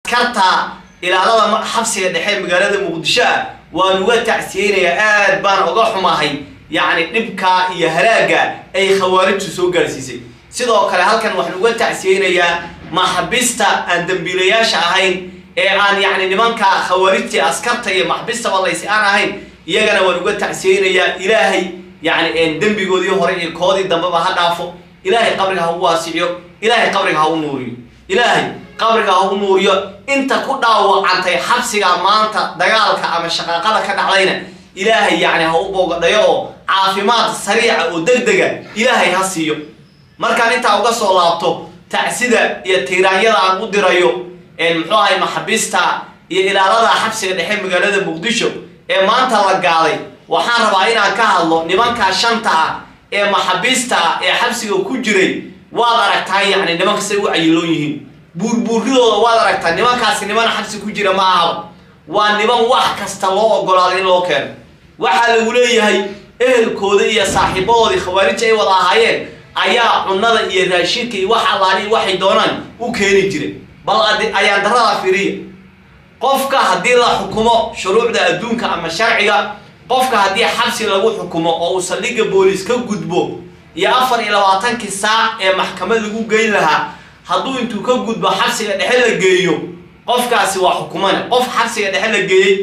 askarta ilaalada xabsiga dhexe magaalada muqdisho ah waan uga tacsiyeynayaa aad baan uga xumahay yacni dhibka iyo halaagga ay khawaarijtu soo gaarsiisay sidoo kale halkan waxaan uga tacsiyeynayaa maxabista aan dambiilayaasha ahayn ee aan yacni nimanka khawaarijtii askarta iyo maxbistaba laysi aan ahayn iyagana waan uga tacsiyeynayaa ilaahay yacni dembigoodii hore iyo koodii dambeba ha dhaafo ilaahay qabriga ha u waasiciyo ilaahay qabriga ha u nuuriyo ilaahay qabriga ha u nuuriyo inta ku dhaawacantay xabsiga maanta dagaalka ama shaqaaqada ka dhacdayna ilaahay yacni ha u boogadhayo oo caafimaad sariica oo degdega ilaahay ha siiyo markaan intaa uga soo laabto tacsida iyo tiiraanyada aan u dirayo muxuu ahay maxabista iyo ilaalada xabsiga dhexe magaalada muqdisho ee maanta la gaaday waxaan rabaa inaan ka hadlo nimankaa shanta ah ee maxabista ah ee xabsiga ku jiray waad aragtaa yacni nimanka say u cayiloon yihiin buurbuuridooda waad aragtaa nimankaasi niman xabsi ku jira ma ahaba waa niman wax kasta loo ogolaaday in loo keeno waxaa lagu leeyahay ehelkooda iyo saaxiibadoodii khawaarij ay wada ahaayeen ayaa cunnada iyo raashinka iyo wax allaali waxay doonaan u keeni jiray bal ayaan darada fiiriya qofka haddii la xukumo shuruucda adduunka ama sharciga qofka haddii xabsi lagu xukumo oo uu saldhigga booliis ka gudbo iyo afar iyo labaatankii saac ee maxkamad lagu geyn lahaa hadduu intuu ka gudbo xabsiga dhexe la geeyo qofkaasi waa xukumane qof xabsiga dhexe la geeyey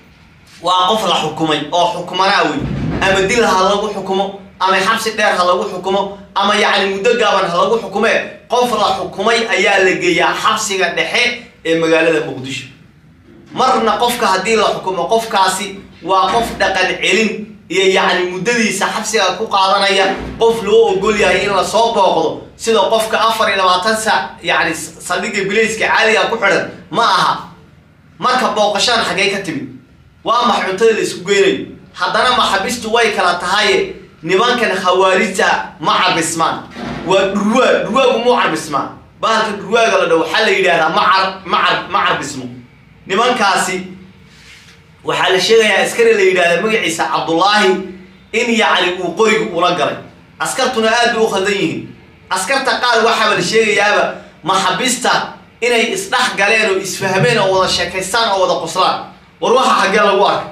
waa qof la xukumay oo xukumanaa wey ama dil ha lagu xukumo ama xabsi dheer ha lagu xukumo ama yacni muddo gaaban ha lagu xukumee qof la xukumay ayaa la geeyaa xabsiga dhexe ee magaalada muqdisho marna qofka haddii la xukumo qofkaasi waa qof dhaqan celin iyo yacni muddadiisa xabsiga ku qaadanaya qof loo ogol yahay in lasoo booqdo sida qofka afar iyo labaatan saac yacni saldhigga bilayska caadiga ku xidhan ma aha marka booqashaan xaggee ka timid waa max cuntada la isku geynayo haddana maxabistu way kala tahaye nimankan khawaarijta ma carbismaan waa dhurwaa dhurwaagu mu carbismaan bahalka dhurwaaga la dhow waxaa la yidhahdaa ma car ma car ma carbismo nimankaasi waxaa la sheegayaa askari la yidhahda magaciisa cabdullaahi in yacni uu qorigu ula galay askartuna aad bay u khaldan yihiin askarta qaar waxaaba la sheegayaaba maxabista inay isdhex galeen oo isfahmeen oo wada sheekaystaan oo wada qoslaan war waxaa xaggee lagu arka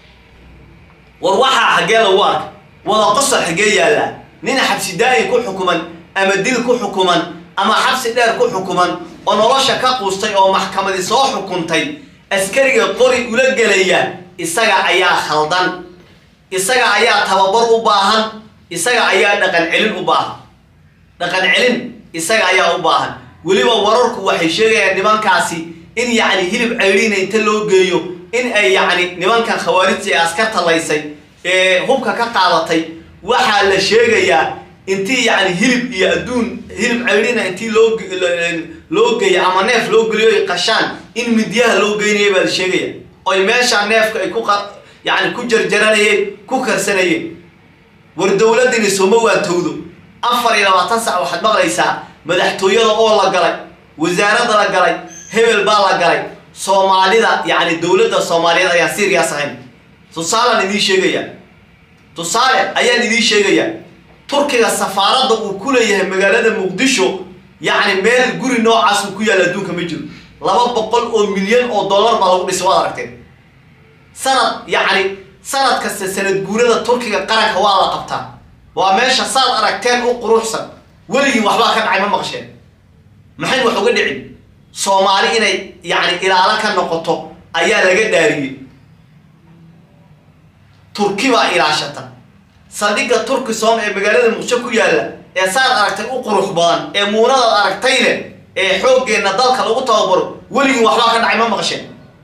war waxaa xaggee lagu arka wada qosol xaggee yaallaa nin xabsi daayin ku xukuman ama dil ku xukuman ama xabsi dheer ku xukuman oo nolosha ka quustay oo maxkamadi soo xukuntay askariga qori ula gelaya isaga ayaa khaldan isaga ayaa tababar u baahan isaga ayaa dhaqan celin u baahan dhaqan celin isaga ayaa u baahan weliba wararku waxay sheegayaan nimankaasi in yacni hilib ceyriina inta loo geeyo in ay yacni nimankan khawaarijta ee askarta laysay ee hubka ka qaadatay waxaa la sheegayaa intii yacni hilib iyo adduun hilib ceyriina intii loo loo geeyo ama neef loo geliyo ay qashaan in midyaha loo geynaya baa la sheegaya oy meeshaa neefka ay ku yacni ku jarjaranayeen ku karsanayeen war dowladdini sooma waantowdo afar iyo labaatan sac waxaad maqlaysaa madaxtooyada oo la galay wasaaradda la galay hebel baa la galay soomaalida yacni dowladda soomaaliyeed ayaan siriyaas ahayn tusaalaan idiin sheegayaa tusaale ayaan idiin sheegayaa turkiga safaaradda uu ku leeyahay magaalada muqdisho yacni meel guri noocaas uu ku yaalla adduunka ma jiro laba boqol oo milyan oo dollar baa lagu dhisay waad aragteen sanad yacni sanad kasta sanad guurada turkiga qaranka waa la qabtaa waa meesha saad aragteen u quruxsan weligii waxbaa ka dhacay ma maqasheen maxay wax uga dhicin soomaali inay yacni ilaalo ka noqoto ayaa laga dhaariyey turki baa ilaashata saldhigga turkisom ee magaalada muqdisho ku yaalla ee saad aragtay u qurux badan ee muunadaad aragtayne ee xooggeenna dalka lagu tababaro weligii waxbaa ka dhacay ma maqasheen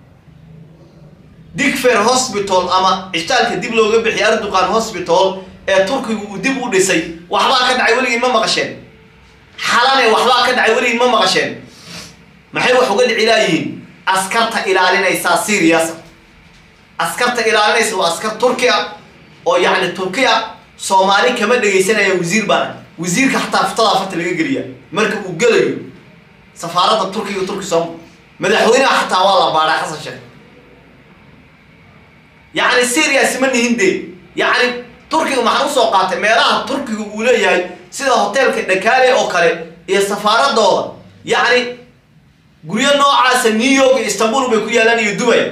digfer hospital ama cishtaalka dib looga bixiya arduqan hospital ee turkigu uu dib u dhisay waxbaa ka dhacay weligii ma maqasheen xalane waxbaa ka dhacay weligii ma maqasheen maxay wax uga dhici laayihiin askarta ilaalinaysaa siriyasa askarta ilaalinaysa waa askar turki ah oo yacni turki ah soomaali kama dhegaysanaya wasiir baana wasiirka xataa futadaa farta laga geliya marka uu gelayo safaaradda turkiga turki soom madaxweynaha xataa waa la baadhaa xasan sheekh yacni serias ma nihin dee yacni turkiga maxaan usoo qaatay meelaha turkiga uu leeyahay sida hoteelka dhakaale oo kale iyo safaaradooda yacni guryo noocaasa new york iyo istanbul bay ku yaalaan iyo dubay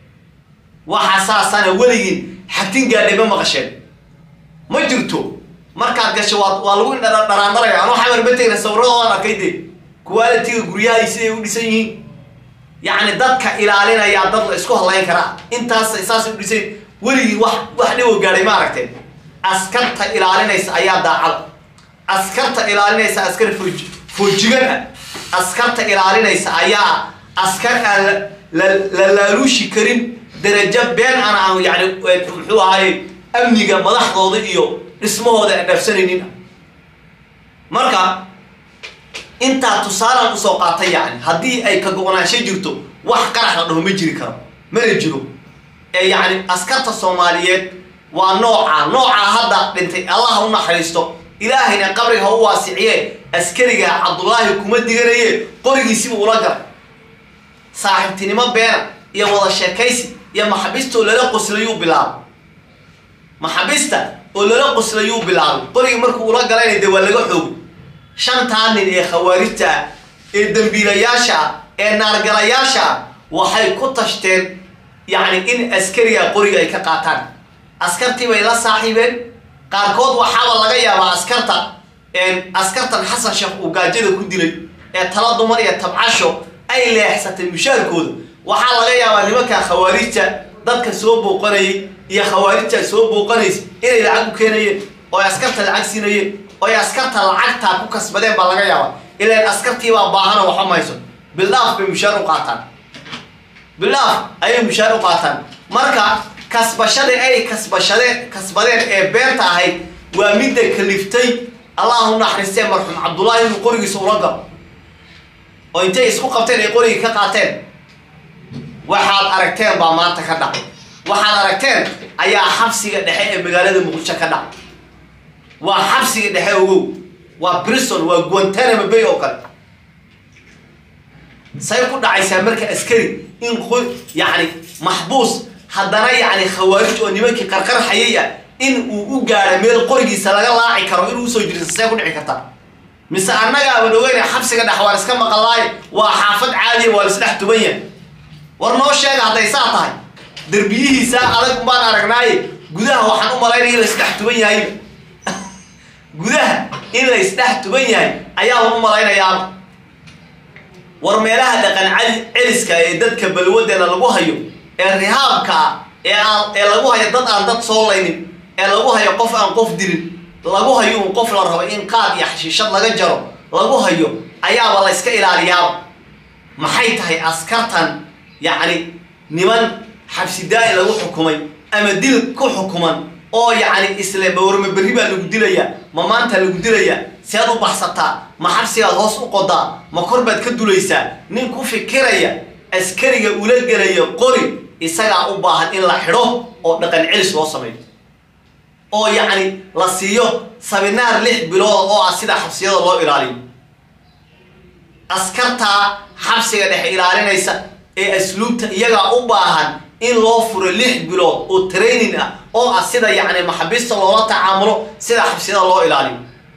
waxa saasana weligiin xagtin gaadhay ma maqasheen ma jirto markaad gasho waa waa lagu dharaandaraya anuu xamar ma tegna sawirradoodan arkay dee qualitiga guryahay siday u dhisan yihiin yacni dadka ilaalinaya dad la isku hadlayn karaa intaas saasay u dhisan weligii wax wax dhibo gaadhay ma aragteen askarta ilaalinaysa ayaa daacada askarta ilaalinaysa askar fooj foojigan ah askarta ilaalinaysa ayaa askar aan la la laaluushi karin darajo been aan aan yani muxuu ahaye amniga madaxdooda iyo dhismahooda aan dhaafsanaynin marka intaa tusaalaan usoo qaatay yani haddii ay ka go-naansho jirto wax qarax la dhaho ma jiri karo mana jiro ee yacni askarta soomaaliyeed waa nooca noocaa hadda dhintay allah u naxariisto ilaahayna qabriga ha u waasiciye askariga cabdullaahi kuma diganaye qorigiisiba ula galay saaxiibtinimo beena iyo wada sheekaysi iyo maxabista oo lala qoslayuu bilaabay maxabista oo lala qoslayuu bilaabay qorigii markuu ula galayna dee waa laga xoogay shantaa nin ee khawaarijta ah ee dembiilayaasha ah ee naargalayaasha ah waxay ku tashteen yacni in askariga qoriga ay ka qaataan askartii bay la saaxiibeen qaarkood waxaaba laga yaabaa askarta askartan xasan sheekh uu gaajada ku dilay ee tala dumar iyo tabcasho ay leexsatay mushaarkooda waxaa laga yaabaa nimanka khawaarijta dadka soo booqanayay iyo khawaarijta soo booqanaysa inay lacag u keenayeen oo ay askarta lacag siinayeen oo ay askarta lacagtaa ku kasbadeen baa laga yaabaa ilaan askartiibaa baahana waxa mayso bildhaaf bay mushaar u qaataan bildhaaf ayay mushaar u qaataan marka kasbashada ay kasbashadeen kasbadeen ee beenta ahayd waa midda kaliftay allah u naxariistee marxuum cabdullaahi inuu qorigiisa ula galo oo intay isku qabteen ay qorigii ka qaateen waxaad aragteen baa maanta ka dhacay waxaad aragteen ayaa xabsiga dhexe ee magaalada muqdisho ka dhacay waa xabsiga dhexe ogow waa brison waa guantanamo bay oo kale say ku dhacaysaa marka askari in yacni maxbuus haddana yacni khawaarij oo nimankii qarqarxayay ah in uu u gaadho meel qorigiisa laga laaci karo inuu usoo jirisa see ku dhici kartaa mise annaga aban ogeyna xabsiga dhex waan iska maqalaaye waa xaafad caadiya waa laisdhex tuban yahay war noo sheega hadday saa tahay derbiyihiisa adag baan aragnaaye gudaha waxaan u malaynaya in laisdhex tuban yahayba gudaha in laisdhex tuban yahay ayaaba u malaynayaaba war meelaha dhaqan celiska ee dadka balwadeena lagu hayo ee rihaabka ah ee aan ee lagu hayo dad aan dad soo laynin ee lagu hayo qof aan qof dilin lagu hayo un qof la rabo in qaad iyo xashiishad laga jaro lagu hayo ayaaba la yska ilaaliyaaba maxay tahay askartan yacni niman xabsidaa-i lagu xukumay ama dil ku xukuman oo yacni isle mawarma berri baa lagu dilayaa ma maanta lagu dilayaa sead u baxsataa ma xabsigaad hoos u qodaa ma kor baad ka dulaysaa nin ku fikiraya askariga ula gelaya qori isagaa u baahan in la xidho oo dhaqan celis loo sameeyo oo yacni la siiyo sabinaar lix bilood oo ah sida xabsiyada loo ilaaliyo askartaa xabsiga dhexe ilaalinaysa ee asluubta iyagaa u baahan in loo furo lix bilood oo training ah oo ah sida yacni maxabiista loola tacaamulo sida xabsiyada loo ilaaliyo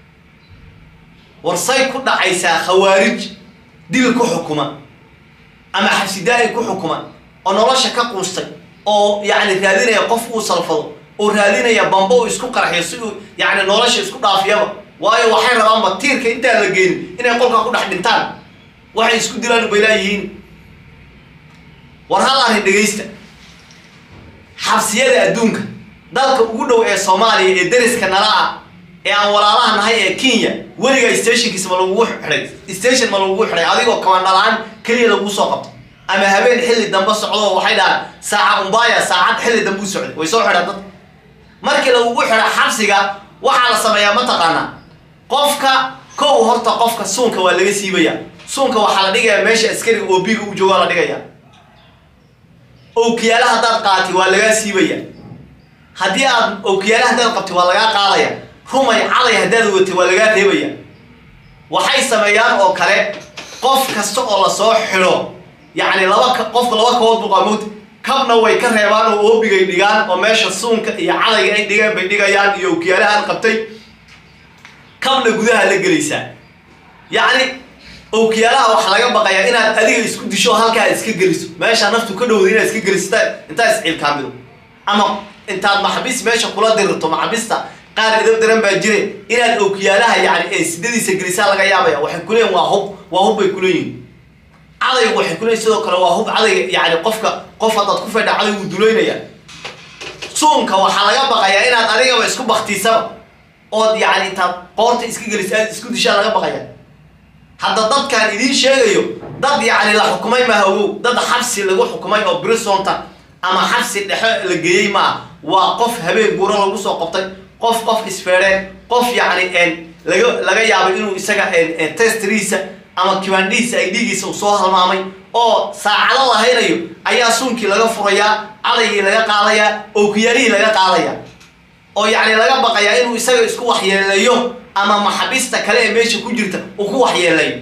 warsay ku dhacaysaa khawaarij dil ku xukuma ama xabsidaa-i ku xukuma oo nolosha ka quustay oo yacni raadinaya qof uu salfado oo raadinaya bamba uu isku qarxiyo si uu yacni nolosha isku dhaafiyaba waayo waxay rabaanba tiirka intaan la geenin inay qolkaa ku dhex dhintaan waxay isku dilaan bay laayihiin war hal arrin dhegaysta xabsiyada adduunka dalka ugu dhow ee soomaaliya ee dariska nala ah ee aan walaalaha nahay ee kenya weligaa stationkiisa ma lagugu xidhay station ma lagugu xidhay adigoo kamandhalaan keliya lagu soo qabto ama habeen xilli dambe socdo waxay dhahaan saaca umbaya saacad xilli dambe u socday way soo xidhaan dadka markii lagugu xidha xabsiga waxaa la sameeyaa mataqaanaa qofka kow horta qofka suunka waa laga siibaya suunka waxaa la dhigayaa meesha askariga oo biga u joogaa la dhigaya owkiyaala haddaad qaati waa lagaa siibaya haddii aad owkiyaala haddaad qabti waa lagaa qaadaya rumay caday haddaad watay waa lagaa reebaya waxay sameeyaan oo kale qof kasta oo lasoo xidho yacni laba qofka laba kabood buqaamood kabna way ka reebaan oo oobigay dhigaan oo meesha suunka iyo cadayga ay dhigaan bay dhigayaan iyo owkiyaalahaan qabtay kabna gudaha la gelaysaa yacni ookiyaalaha waxaa laga baqayaa inaad adiga isku disho halkaa iska geliso meesha naftu ka dhowda inaad iska gelisata intaa isciilkaamido ama intaad maxabis meesha kula dirirto maxabista qaar idab daran baa jire inaad ookiyaalaha yani ee sidadiisa gelisaa laga yaabaya waxay kuleeyihin waa hub waa hub bay kuleeyihin cadaygu waxay kuleeyihin sidoo kale waa hub cadayga yani qofka qof haddaad ku fedha cadaygu duleynaya suunka waxaa laga baqayaa inaad adigaba isku baktiisaba ood yani intaad qoorta iska gelisa aad isku dishaa laga baqaya hadda dadkaan idiin sheegayo dad yani la xukumay maaha ogow dad xabsi lagu xukumay oo brisonta ama xabsi dhexe la geeyey maa waa qof habeen guuro lagu soo qabtay qof qof isfeedheen qof yani laga laga yaabay inuu isaga testriisa ama kibaandhihiisa ay dhiigiisa uu soo halmaamay oo saacado la haynayo ayaa suunkii laga furayaa cadaygii laga qaadayaa ookiyaalihii laga qaadayaa oo yacni laga baqayaa inuu isaga isku waxyeeleeyo ama maxabista kale ee meesha ku jirta uu ku waxyeelayo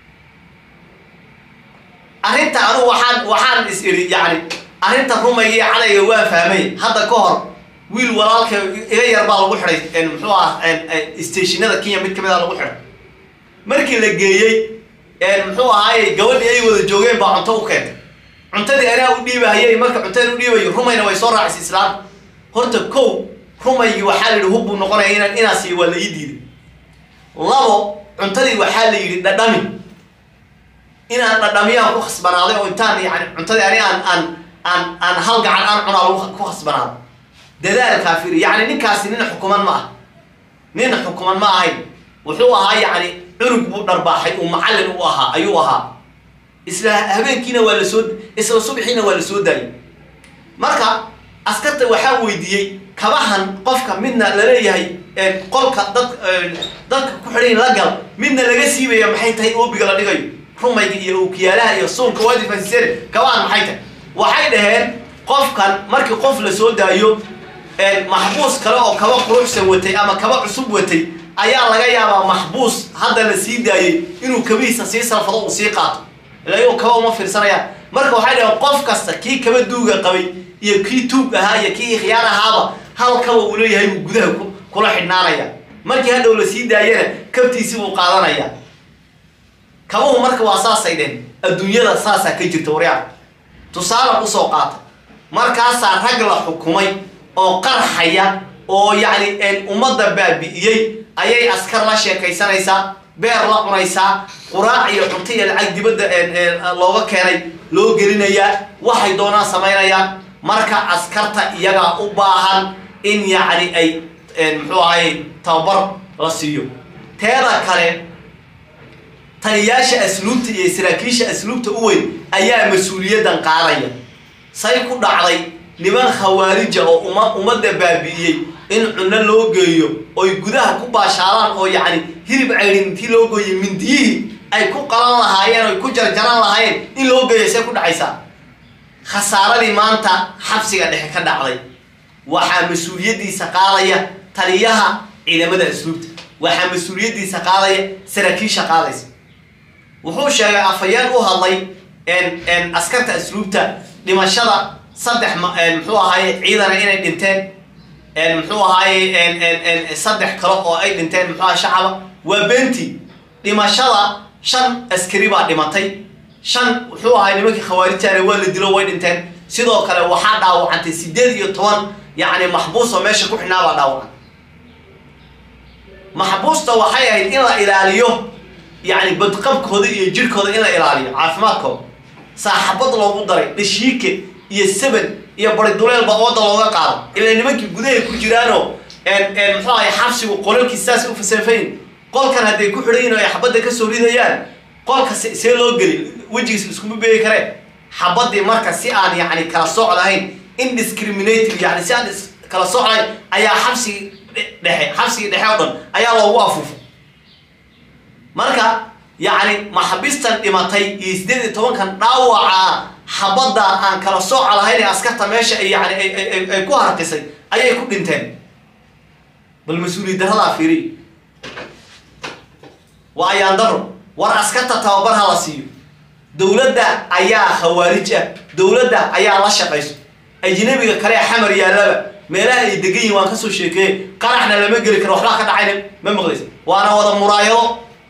arrinta anugu waxaan waxaan is idhi yacni arrinta rumayga iyo cadayga waa fahmay hadda ka hor wiil walaalka iga yar baa lagu xidhay muxuu ah stationada kenya mid kamid a lagu xidhay markii la geeyey muxuu ahaaye gabadhii ay wada joogeen baa cunto u keentay cuntadii anaa u dhiibahayay marka cuntadan u dhiibayo rumayna way soo raacisay islaam horta kow rumaygii waxaa la yidhi hub buu noqonaya inaan inaa siiyo waa la ii diiday labo cuntadii waxaa la yidhi dhadhami inaan dhadhamiyaan ku khasbanaaday oo intaan yani cuntadii ani aan aan aan aan hal gacan aan cunaa ku khasbanaaday dadaalkaa fiiri yacni ninkaasi nin xukuman ma ah nin xukuman ma ahayn wuxuu ahaa yacni cunug buu dharbaaxay uu macallin u ahaa ayuu ahaa isla habeenkiina waa la soo isla subaxiina waa la soo daayay marka askarta waxaa weydiiyey kabahan qofka midna laleeyahay qolka dad dadka ku xidhayn la gal midna laga siibaya maxay tahay oobiga la dhigayo rumayga iyo ookiyaalaha iyo suunka waadifansiseen kabahan maxay tahay waxay dhaheen qofkan markii qof la soo daayo maxbuus kale oo kaba quruxsan watay ama kaba cusub watay ayaa laga yaabaa maxbuus hadda la sii daayey inuu kabihiisa sii salfado uu sii qaato ilayo kaba uma fiirsanayaan marka waxay dhaheen qof kasta kii kaba duuga qabay iyo kii tuug ahaa iyo kii khiyaar ahaaba hal kaba uu leeyahay buu gudaha kula xidhnaanaya markii hadhow la sii daayana kabtiisi buu qaadanaya kabuhu marka waa saasay dheen adduunyada saasaa ka jirta waryaa tusaalan usoo qaata markaasaa rag la xukumay oo qarxaya oo yacni ummadda baabi'iyey ayay askar la sheekaysanaysaa beer la cunaysaa quraac iyo cunto iyo lacag dibadda looga keenay loo gelinayaa waxay doonaan samaynayaan marka askarta iyagaa u baahan in yacni ay muxuu ahay tababar la siiyo teeda kale taliyaasha asluubta iyo saraakiisha asluubta u weyn ayaa mas-uuliyaddan qaadaya say ku dhacday niman khawaarija oo uma ummadda baabi'iyey in cunno loo geeyo oy gudaha ku baashaalaan oo yacni hirib caydhin intii loo gooyey mindiyihii ay ku qalan lahaayeen oy ku jarjaran lahaayeen in loo geeyo see ku dhacaysaa khasaaradii maanta xabsiga dhexe ka dhacday waxaa mas-uuliyaddiisa qaadaya taliyaha ciidamada asluubta waxaa mas-uuliyaddiisa qaadaya saraakiisha qaadaysa wuxuu sheegay afhayeen u hadlay askarta asluubta dhimashada saddex muxuu ahaaye ciidana inay dhinteen muxuu ahaaye saddex kale oo ay dhinteen muxuu aha shacaba waa benti dhimashada shan askari baa dhimatay shan wuxuu ahay nimankii khawaarijtaana waa la dilo way dhinteen sidoo kale waxaa dhaawacantay sideed iyo toban yacni maxbuusoo meesha ku xidhnaa baa dhaawacan maxbuusta waxay ahayd in la ilaaliyo yacni badqabkooda iyo jirhkooda in la ilaaliyo caafimaadkooda saaxabad loogu daray dhashiike iyo saban iyo bariduleelba ooda looga qaado ilaa nimankii gudahay ku jiraanoo muxuu ahay xabsigu qolalkiis saas u fasanfayn qolkan hadday ku xidhan yihin o ay xabadda ka soo ridayaan qolka see loo geli wejigiis iskuma beegi kareen xabadii marka si aan yacni kala sooc lahayn indiscriminative yani si aan kala sooc lahayn ayaa xabsigii dhexe xabsigii dhexe oo dhan ayaa loogu afuufay marka yacni maxabistan dhimatay iyo sideed iyo tobankan dhaawaca xabadda aan kala sooca lahayn ee askarta meesha ay yani ay ku harqisay ayay ku dhinteen bal mas-uuliyad daradaa fiiriy waa ayaan daro war askarta tababar ha la siiyo dowladda ayaa khawaarij ah dowladda ayaa la shaqayso ajnabiga kale ee xamar yaallaba meelaha ay degan yihin waan kasoo sheekeeye qaraxna lama geli karo waxbaa ka dhacayna ma maqlaysa waana wada muraayado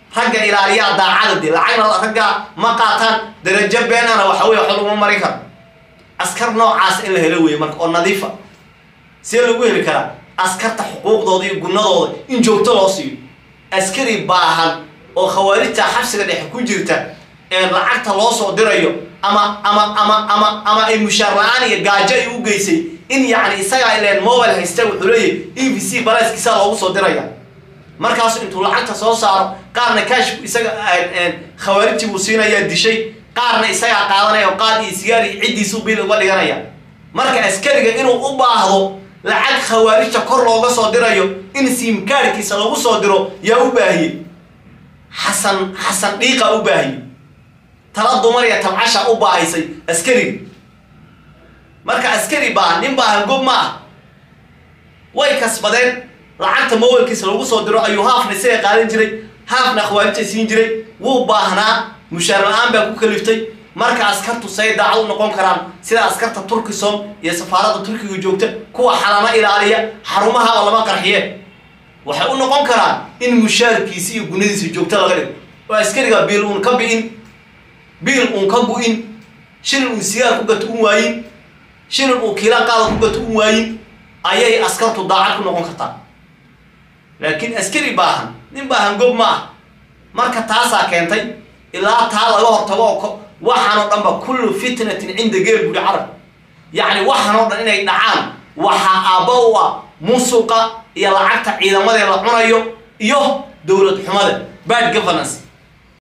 ragga ilaaliyaa daacada dee lacagna ragga ma qaataan darajo beenana waxa weye wax laguma marin karo askar noocaas in la helo weeye marka oo nadiifa see lagu heli karaa askarta xuquuqdooda iyo gunadooda in joogto loo siiyo askari baahan oo khawaarijta xabsiga dhexe ku jirta ee lacagta loo soo dirayo ama ama ama ama ama ay mushaar la-aan iyo gaajo ay u geysay in yacni isagaa ileen mobile haysta wuxuu leeyahy e v c baleyskiisa loogu soo diraya markaasu intuu lacagta soo saaro qaarna kashku isaga khawaarijtii buu siinayaa dishay qaarna isagaa qaadanaya qaad iyo sigaar iyo ciddiisu bil uga dhiganaya marka askariga inuu u baahdo lacag khawaarijta kor looga soo dirayo in siimkaarkiisa lagu soo diro yaa u baahiyey xasan xasan dhiiqa u baahiyey tala dumar iyo tabcasha u baahaysay askariga marka askari baa nin baahan gob ma ah way kasbadeen lacagta mowalkiisa lagu soo diro ayuu haafna isaga qaadan jiray haafna khawaarijta siin jiray wuu baahnaa mushaar la-aan baa ku kaliftay marka askartu say daacad u noqon karaan sida askarta turkisom iyo safaaradda turkiga joogta kuwa xalano ilaaliya xarumaha oo lama qarxiye waxay u noqon karaan in mushaarkiisi iyo gunadiisa joogto laga dhigo oo askariga biil uun ka bi'in biil uun ka gu-in shilin uun sigaar ku gato un waayin shilin uu kiila qaada ku gato un waayin ayay askartu daacad ku noqon kartaa laakiin askari baahan nin baahan gob ma ah marka taasaa keentay ilaa taa laga hortago oo waxaan oo dhanba kullu fitnatin cinda geel buuri carab yacni waxaan oo dhan inay dhacaan waxaa aabba u ah musuqa iyo lacagta ciidamadee la cunayo iyo dowlad xumada bad governance